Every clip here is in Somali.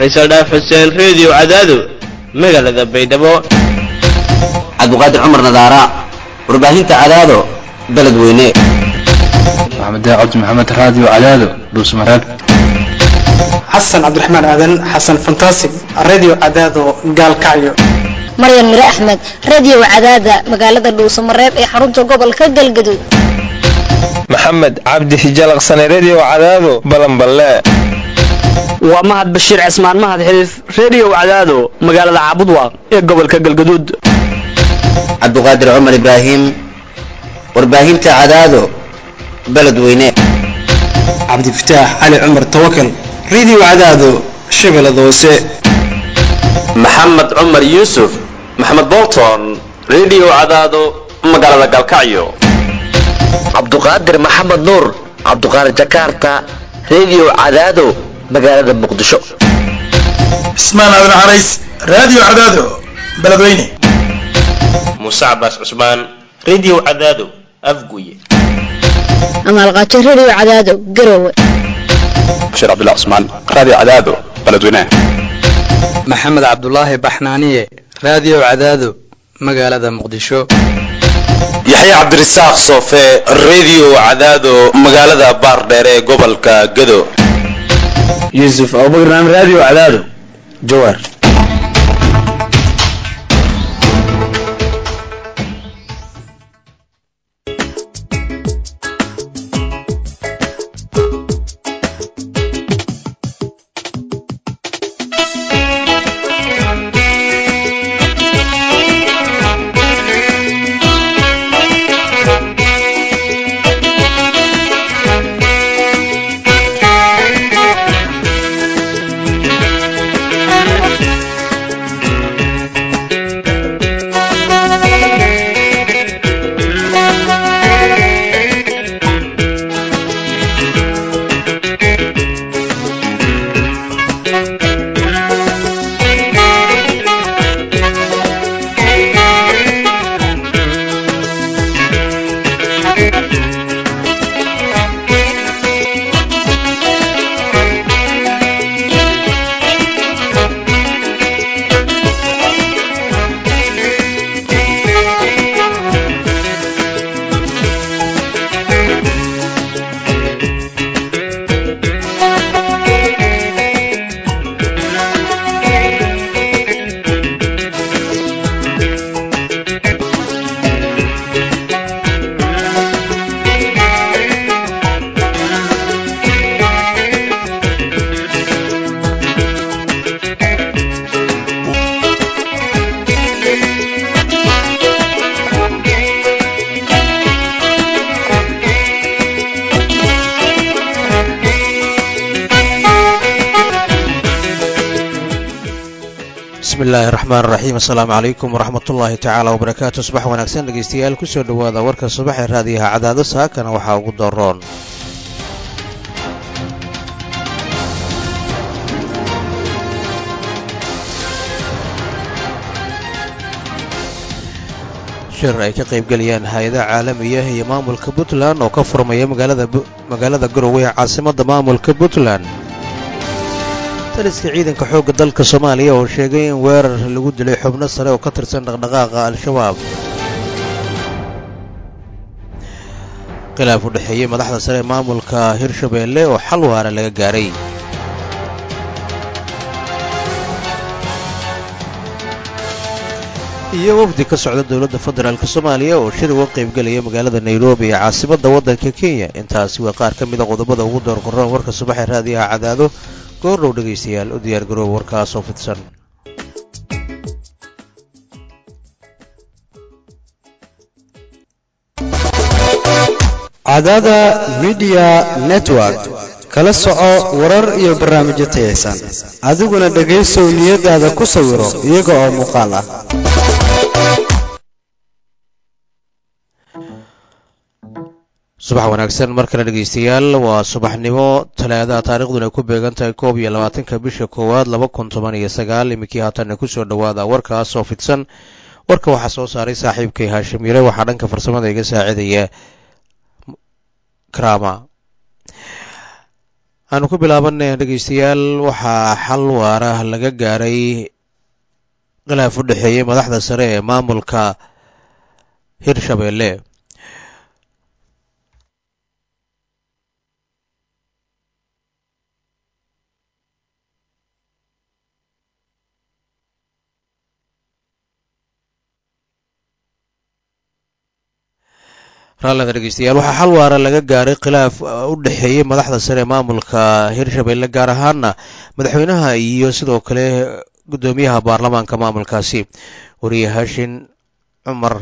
faysal dhaaf xuseen reediyo cadaado magaalada baydhabo cabdiqaadir cumar nadaara warbaahinta cadaado beledweyne maxamed cabdi maxamed raadiyo cadaado dhuusmareeb xasan cabdiraxmaan aadan xasan fantasig radio cadaado gaalkacyo maryan mire axmed radio cadaada magaalada dhuusamareeb ee xarunta gobolka galgaduud maxamed cabdi hijalaqsane redio cadaado balanballe waa mahad bashiir cismaan mahad xiliif redio cadaado magaalada caabudwaaq ee gobolka galgaduud cabdiqaadir cumar ibraahim warbaahinta cadaado beledweyne cabdifataax cali cumar tawakal radio cadaado shabeellada hoose maxamed cumar yuusuf maxamed bolton redio cadaado magaalada galkacyo cabduqaadir maxamed nuur cabduqaadir jakarta redio cadaado magaalada muqdisho cismaan aadan carays radio cadaado beledweyne muuse cabaas cusmaan redio cadaado afguye amaalqaajo redio cadaado garowe bashiir cabdullah cusmaan radio cadaado beledweyne maxamed cabdulaahi baxnaaniye radio cadaado magaalada muqdisho yaxya cabdirasaaq soofe redio cadaado magaalada baardheere ee gobolka gado yuusuf abubakar naam radio cadaado jawaar bismillahi raxmaan raxiim assalaamu calaykum waraxmatullaahi tacaala wabarakaatu subax wanaagsan dhegeystayaal kusoo dhowaada warka subax ee raadiyaha cadaado saakana waxaa ugu daroon shir ay ka qaybgelayaan hay-adaha caalamiya iyo maamulka puntland oo ka furmaya magaalada garowe ee caasimadda maamulka puntland taliska ciidanka xoogga dalka soomaaliya oo sheegay in weerar lagu dilay xubno sare oo ka tirsan dhaqdhaqaaqa al-shabaab khilaaf u dhexeeyey madaxda sare ee maamulka hirshabeelle oo xal waara laga gaaray iyo wafdi ka socda dowladda federaalk soomaaliya oo shir uga qaybgelaya magaalada nairobi ee caasimadda waddanka kenya intaasi waa qaar ka mida qodobada ugu doorqoroon warka subaxee raadiyaha cadaado goordhow dhegaystayaal u diyaar garooba warkaasoo fidsan cadaada midiya network kala soco warar iyo barnaamijyo tayaysan adiguna dhegaysow niyadaada ku sawiro iyaga oo muuqaal ah subax wanaagsan mar kale dhegaystayaal waa subaxnimo talaadaha taariikhduna ay ku beegan tahay koob iyo labaatanka bisha koowaad laba kun toban iyo sagaal iminkii haatanna kusoo dhowaada warkaasoo fidsan warka waxaa soo saaray saaxiibkay haashim yare waxaa dhanka farsamada iga saacidaya krama aanu ku bilaabanay dhegeystayaal waxaa xal waara laga gaaray khilaaf u dhexeeyey madaxda sare ee maamulka hirshabeelle raallada dhegeystayaal waxaa xal waara laga gaaray khilaaf u dhexeeyey madaxda sare ee maamulka hirshabeelle gaar ahaana madaxweynaha iyo sidoo kale guddoomiyaha baarlamaanka maamulkaasi wariye haashin cumar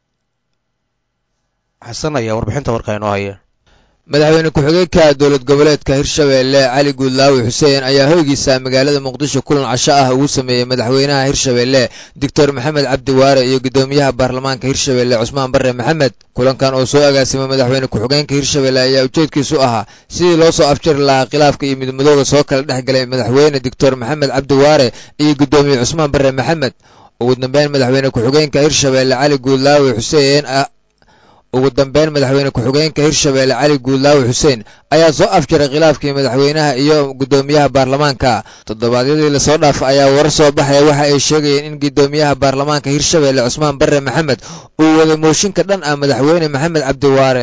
xasan ayaa warbixinta warkaa inoo haya madaxweyne ku-xigeenka dowlad goboleedka hirshabeelle cali guudlaawi xuseen ayaa hoygiisa magaalada muqdisho kulan casho ah ugu sameeyey madaxweynaha hirshabeelle doctor maxamed cabdi waare iyo guddoomiyaha baarlamaanka hirshabeelle cusmaan barre maxamed kulankan oo soo agaasimay madaxweyne ku-xigeenka hirshabeelle ayaa ujeedkiisu ahaa sidii loo soo afjari lahaa khilaafka iyo midmadooda soo kala dhex galay madaxweyne doctor maxamed cabdi waare iyo guddoomiye cusmaan barre maxamed ugu dambeyn madaxweyne ku-xigeenka hirshabeelle cali guudlaawi xuseen ugu dambeyn madaxweyne ku-xigeenka hirshabeelle cali guudlaawi xuseen ayaa soo afjaray khilaafkii madaxweynaha iyo guddoomiyaha baarlamaanka toddobaadyadii lasoo dhaaf ayaa warar soo baxaya waxa ay sheegayeen in guddoomiyaha baarlamaanka hirshabeelle cusmaan barre maxamed uu waday mooshinka dhan ah madaxweyne maxamed cabdiwaare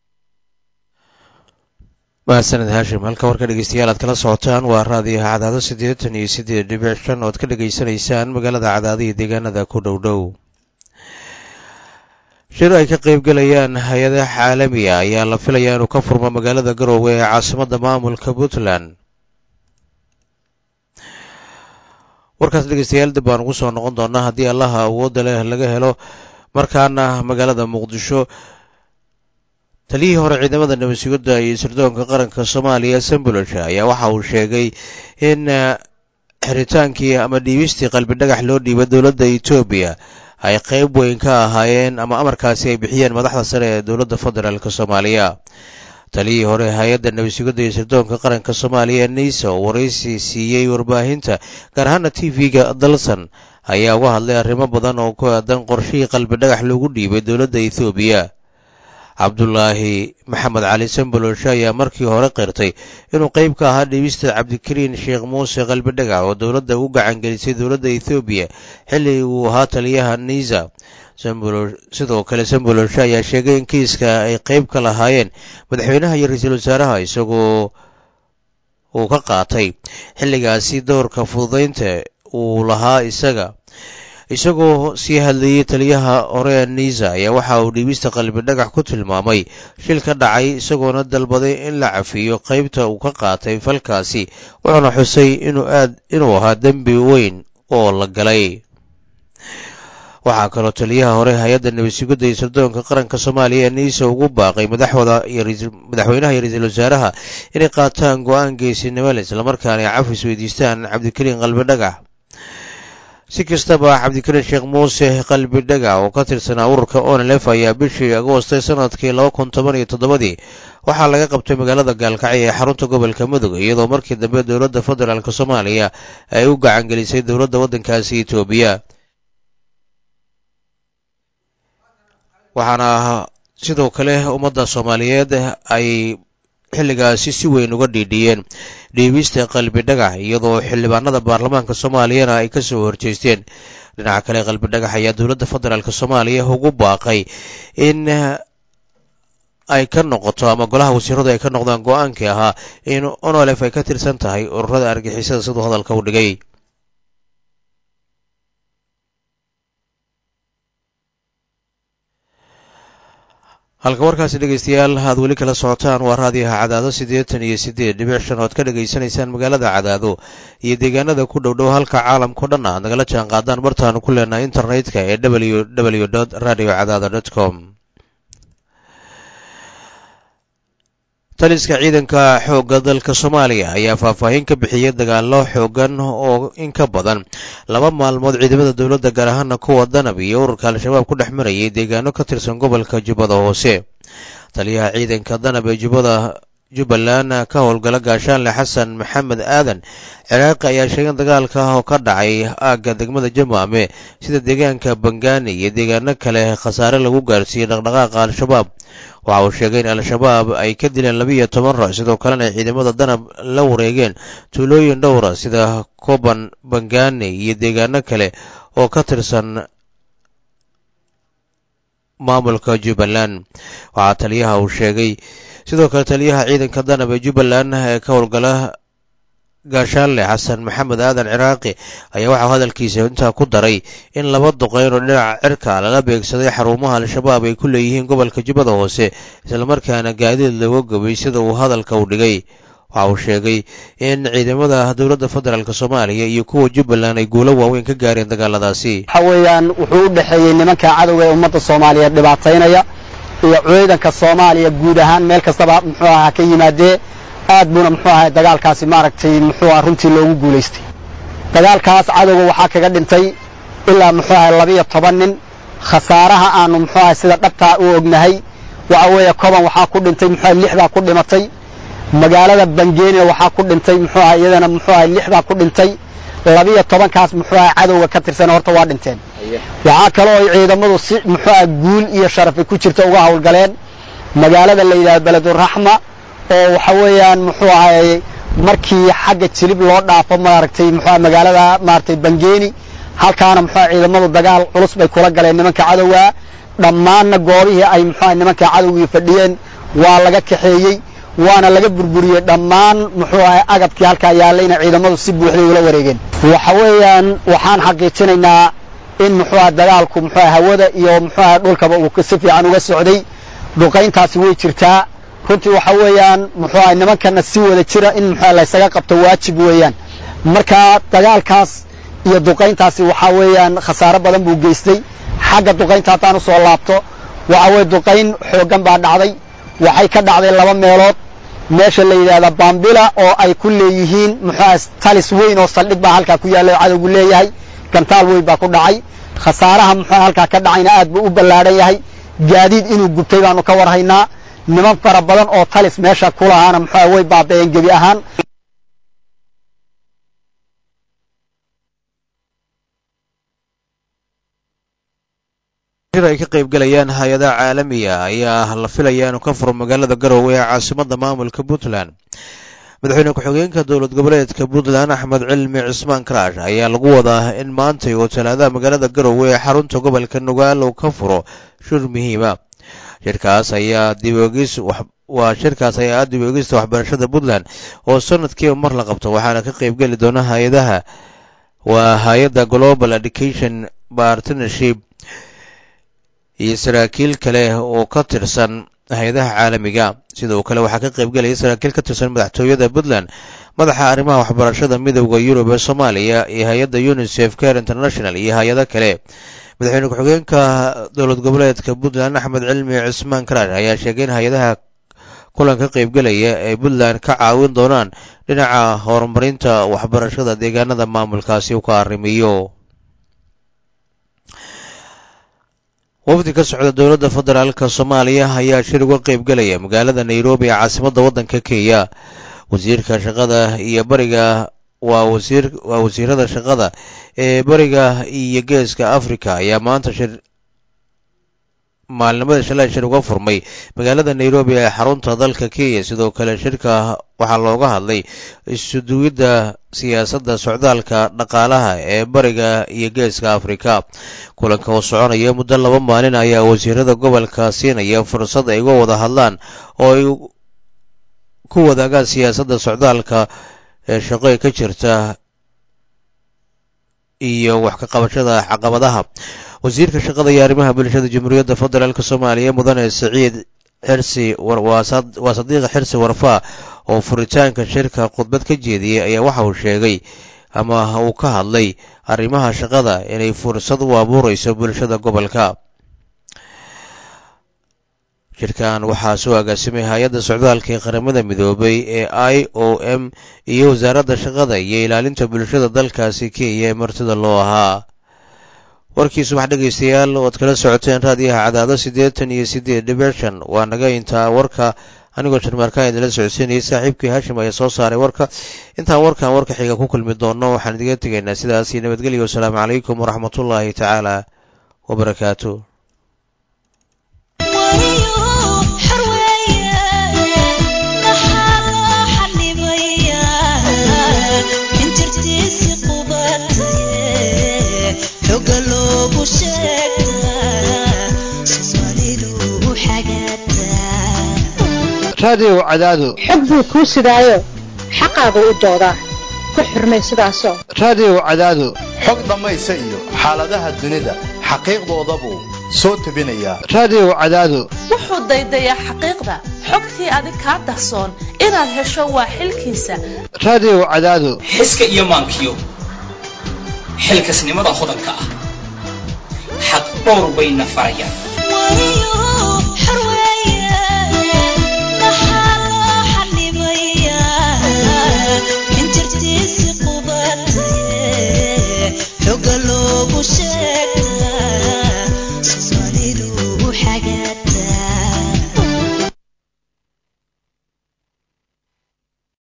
mahadsaned haashim halka warka dhegeystayaal aad kala socotaan waa raadiyaha cadaado siddeetan iyo siddeed dhibic shan ood ka dhegaysanaysaan magaalada cadaado iyo deegaanada ku dhow dhow shir ay ka qaybgalayaan hay-adaha caalamiga ayaa la filayaa inuu ka furmo magaalada garoowe ee caasimadda maamulka puntland warkaas dhegeystayaal dib baan ugu soo noqon doonaa haddii allaha awoodda leh laga helo markaana magaalada muqdisho taliyihii hore ciidamada nabadsugadda iyo sirdoonka qaranka soomaaliya sambolosh ayaa waxa uu sheegay in xiritaankii ama dhiibistii qalbi dhagax loo dhiibay dowladda etoobiya ay qayb weyn ka ahaayeen ama amarkaasi ay bixiyeen madaxda sare ee dowladda federaalk soomaaliya taliyihii hore hay-adda nabadsugadda iyo sirdoonka qaranka soomaaliya nisa oo waraysi siiyey warbaahinta gaar ahaana t v-ga dalson ayaa uga hadlay arrimo badan oo ku aadan qorshihii qalbi dhagax loogu dhiibay dowladda ethoobiya cabdulaahi maxamed cali samboloshe ayaa markii hore qirtay inuu qayb ka ahaa dhiibista cabdikariin sheekh muuse qalbidhagax oo dowladda u gacangelisay dowladda ethoobiya xilli uu ahaa taliyaha niisa sidoo kale samboloshe ayaa sheegay in kiiska ay qayb ka lahaayeen madaxweynaha iyo ra-iisul wasaaraha isagoo uu ka qaatay xilligaasi doorka fududaynta uu lahaa isaga isagoo sii hadlayey taliyaha hore niisa ayaa waxa uu dhiibista qalbi dhagax ku tilmaamay shil ka dhacay isagoona dalbaday in la cafiyo qaybta uu ka qaatay falkaasi wuxuuna xusay inuu aad inuu ahaa dembi weyn oo la galay waxaa kaloo taliyaha hore hay-adda nabadsugadda iyo sirdoonka qaranka soomaaliya ee niisa ugu baaqay madaxooda madaxweynaha iyo ra-iisul wasaaraha inay qaataan go-aan geesinimo leh islamarkaana ay cafis weydiistaan cabdikariin qalbi dhagax si kastaba cabdikariin sheekh muuse qalbi dhaga oo ka tirsanaa ururka onlf ayaa bishii agoostay sanadkii laba kun toban iyo toddobadii waxaa laga qabtay magaalada gaalkacyo ee xarunta gobolka mudug iyadoo markii dambe dowladda federaalk soomaaliya ay u gacangelisay dowladda waddankaasi etoobiya waxaana sidoo kale ummadda soomaaliyeed ay xilligaasi si weyn uga dhiidhiyeen dhiibista qalbi dhagax iyadoo xildhibaanada baarlamaanka soomaaliyana ay ka soo horjeesteen dhinaca kale qalbi dhagax ayaa dowladda federaalk soomaaliya ugu baaqay in ay ka noqoto ama golaha wasiiradu ay ka noqdaan go-aankii ahaa in onolef ay ka tirsan tahay ururada argixisada siduu hadalka u dhigay halka warkaasi dhegeystayaal aad weli kala socotaan waa raadiyaha cadaado siddeetan iyo siddeed dhibic shan ood ka dhegaysanaysaan magaalada cadaado iyo deegaanada ku dhow dhow halka caalamkao dhan aad nagala jaan qaadaan bartaanu ku leenahay internetka ee w w dot radio cadaado dot com taliska ciidanka xoogga dalka soomaaliya ayaa faahfaahin ka bixiyey dagaallo xoogan oo in ka badan laba maalmood ciidamada dowladda gaar ahaana kuwa danab iyo ururka al-shabaab ku dhex marayay deegaano ka tirsan gobolka jubbada hoose taliyaha ciidanka danab ee jubbada jubbaland ka howlgala gaashaanle xasan maxamed aadan ciraaqi ayaa sheegay dagaalka oo ka dhacay aagga degmada jamaame sida deegaanka bangaani iyo deegaano kale khasaare lagu gaarsiiyey dhaqdhaqaaqa al-shabaab waxa uu sheegay in al-shabaab ay ka dileen labiiyo toban ruux sidoo kalena ay ciidamada danab la wareegeen tuulooyin dhowra sida koban bangani iyo deegaano kale oo ka tirsan maamulka jubbaland waxaa taliyaha uu sheegay sidoo kale taliyaha ciidanka danab ee jubbaland ee ka howlgala gaashaanle xasan maxamed aadan ciraaqi ayaa waxau hadalkiisa intaa ku daray in laba duqeyn oo dhinaca cirka lala beegsaday xarumaha al-shabaab ay ku leeyihiin gobolka jubbada hoose islamarkaana gaadiid lagu gubay sida uu hadalka u dhigay waxa uu sheegay in ciidamada dowladda federaalk soomaaliya iyo kuwa jubbaland ay guulo waaweyn ka gaareen dagaaladaasi waxa weeyaan wuxuu u dhexeeyey nimanka cadowga ee ummadda soomaaliyeed dhibaataynaya iyo ciidanka soomaaliya guud ahaan meel kastaba muxuu ahaa ka yimaadee aad buuna muxuu ahay dagaalkaasi maaragtay muxuu aha runtii loogu guulaystay dagaalkaas cadowga waxaa kaga dhintay ilaa muxuu ahay labiyo toban nin khasaaraha aanu muxuu ahay sida dhabtaa u ognahay waxa weeye koban waxaa ku dhintay muxuu ahay lixdaa ku dhimatay magaalada bangeenia waxaa ku dhintay muxuu ahay iyadana muxuu ahay lixdaa ku dhintay labiyo tobankaas muxuu ahay cadowga ka tirsan horta waa dhinteen waxaa kaloo ay ciidamadu si muxuu ahay guul iyo sharafay ku jirta uga howlgaleen magaalada la yidhahdo beleduraxma oo waxa weeyaan muxuu ahay markii xagga jilib loo dhaafo maaragtay muxuu ahay magaalada maaragtay bangeeni halkaana muxuu ahay ciidamadu dagaal culus bay kula galeen nimanka cadowga dhammaanna goobihii ay muxuu ahay nimanka cadowgii fadhiyeen waa laga kaxeeyey waana laga burburiyey dhammaan muxuu ahay agabkii halkaa yaallayna ciidamadu si buuxday ula wareegeen waxa weeyaan waxaan xaqiijinaynaa in muxuu ahay dagaalku muxuu ahay hawada iyo muxuu ahay dhulkaba uu si fiican uga socday duqayntaasi way jirtaa runtii waxa weeyaan muxuu ahay nimankana si wada jira in muxuu laysaga qabto waajib weeyaan marka dagaalkaas iyo duqayntaasi waxaa weeyaan khasaaro badan buu geystay xagga duqaynta haddaan u soo laabto waxa weeye duqayn xooggan baa dhacday waxay ka dhacday laba meelood meesha la yidhaahda bambila oo ay ku leeyihiin muxuu ahay talis weyn oo saldhig baa halkaa ku yaalla oo cadowgu leeyahay gantaal weyn baa ku dhacay khasaaraha muxuu halkaa ka dhacayna aad buu u ballaadhan yahay gaadiid inuu gubtay baanu ka warhaynaa niman fara badan oo talis meesha ku lahaana muxuu way baaba'een gebi ahaan ay ka qaybgalayaan hay-adaha caalamiga ayaa la filaya inuu ka furo magaalada garowe ee caasimada maamulka puntland madaxweyne ku-xigeenka dowlad goboleedka puntland axmed cilmi cismaan karaash ayaa lagu wadaa in maantay oo talaadaha magaalada garowe ee xarunta gobolka nugaal uu ka furo shir muhiima shirkaas ayaa diboogis waa shirkaas ayaa ah diboogista waxbarashada puntland oo sanadkiiba mar la qabto waxaana ka qaybgeli doona hay-adaha waa hay-adda global education partnership iyo saraakiil kale oo ka tirsan hay-adaha caalamiga sidoo kale waxaa ka qaybgelaya saraakiil ka tirsan madaxtooyada puntland madaxa arrimaha waxbarashada midowda yurub ee soomaaliya iyo hay-adda unisef care international iyo hay-ado kale madaxweyne ku-xigeenka dowlad goboleedka puntland axmed cilmi cismaan karaash ayaa sheegay in hay-adaha kulan ka qaybgelaya ay puntland ka caawin doonaan dhinaca horumarinta waxbarashada deegaanada maamulkaasi u ka arrimiyo wafdi ka socda dowladda federaalk soomaaliya ayaa shir uga qaybgelaya magaalada nairobi ee caasimadda waddanka kenya wasiirka shaqada iyo bariga waa wasiir waa wasiirada shaqada ee bariga iyo geeska africa ayaa maanta shir maalnimada shalay shir uga furmay magaalada nairobi ee xarunta dalka kenya sidoo kale shirka waxaa looga hadlay isuduwidda siyaasadda socdaalka dhaqaalaha ee bariga iyo geeska afrika kulanka oo soconaya muddo laba maalin ayaa wasiirada gobolka siinaya fursad ay uga wada hadlaan oo ay ku wadaagaan siyaasadda socdaalka ee shaqo ka jirta iyo wax ka qabashada caqabadaha wasiirka shaqada iyo arrimaha bulshada jamhuuriyadda federaalk soomaaliya mudane siciid xirsi waa sadiiqa xirsi warfaa oo furitaanka shirka khudbad ka jeediyey ayaa waxa uu sheegay ama uu ka hadlay arrimaha shaqada inay fursad u abuureyso bulshada gobolka shirkan waxaa soo agaasimay hay-adda socdaalka ee qaramada midoobay ee i o m iyo wasaaradda shaqada iyo ilaalinta bulshada dalkaasi kenya ee martida loo ahaa warkii subax dhegaystayaal oad kala socoteen raadiyaha cadaado siddeetan iyo siddeed dhibic shan waa naga intaa warka anigoo jarmaarkaan idinla socodsiinayay saaxiibkii hashim ayaa soo saaray warka intaan warkan warka xiga ku kulmi doonno waxaan idiga tegaynaa sidaas iyo nabadgelyo wasalaamu calaykum waraxmatullaahi tacaala wabarakaatu raadiyow cadaado xog buu kuu sidaayo xaqaagu u doodaa ku xurmay sidaasoo raadiyow cadaado xog dhammaysa iyo xaaladaha dunida xaqiiqdoodabuu soo tebinayaa raadiyow cadaado wuxuu daydayaa xaqiiqda xogtii adig kaa dahsoon inaad hesho waa xilkiisa raadiyow cadaado xiska iyo maankiyo xilkasnimada hodanka ah xaq dhowr bayna farayaan